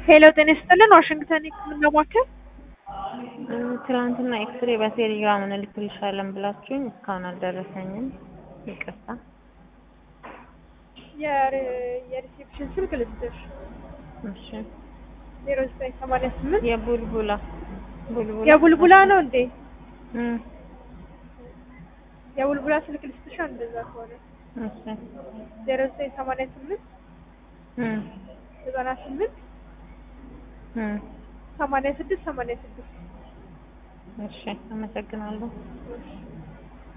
ሄሎ ጤና ይስጥልን ዋሽንግተን የህክምና ማዕከል ትናንትና ኤክስሬ በቴሌግራም እንልክልሻለን ብላችሁኝ እስካሁን አልደረሰኝም። ይቅርታ። የሪሴፕሽን ስልክ ልስጥሽ እሺ። ዜሮ ዘጠኝ ሰማንያ ስምንት የቡልቡላ ቡልቡላ የቡልቡላ ነው እንዴ? እም፣ የቡልቡላ ስልክ ልስጥሻ እንደዛ ከሆነ እሺ። ዜሮ ዘጠኝ ሰማንያ ስምንት እም፣ ዘጠና ስምንት እም፣ ሰማንያ ስድስት ሰማንያ ስድስት እሺ። አመሰግናለሁ። እሺ